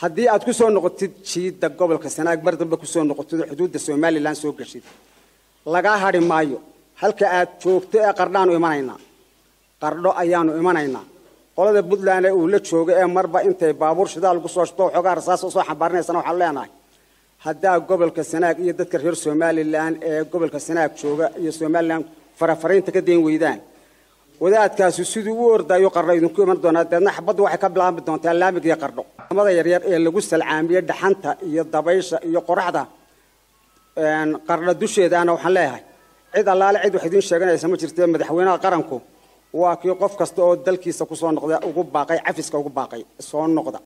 haddii aad ku soo noqotid jiidda gobolka sanaag mar dambe kusoo noqotid oo xuduudda somalilan soo geshid lagaa hadhi maayo halka aad joogto ee qardhaanu imanaynaa qardho ayaanu imanaynaa qolada puntland ee uu la joogo ee marba intay baabuur shidaal ugu soo shubto waxoogaa rasaas usoo xambaarinaysana waxaan leenahay haddaa gobolka sanaag iyo dadka reer somalilan ee gobolka sanaag jooga iyo somalilan farafaraynta ka dayn weydaan wadaadkaasi siduu u ordayo qardho idinku iman doonaa deedna xabaddu waxay ka bilaabmi doontaa laamig iyo qardho amada yaryar ee lagu salcaamiyey dhaxanta iyo dabaysha iyo qoraxda qardho dusheedaana waxaan leeyahay cid allaale cid wax idiin sheeganaysa ma jirtee madaxweynaha qaranku waa kii qof kasta oo dalkiisa kusoo noqda ugu baaqay cafiska ugu baaqay soo noqda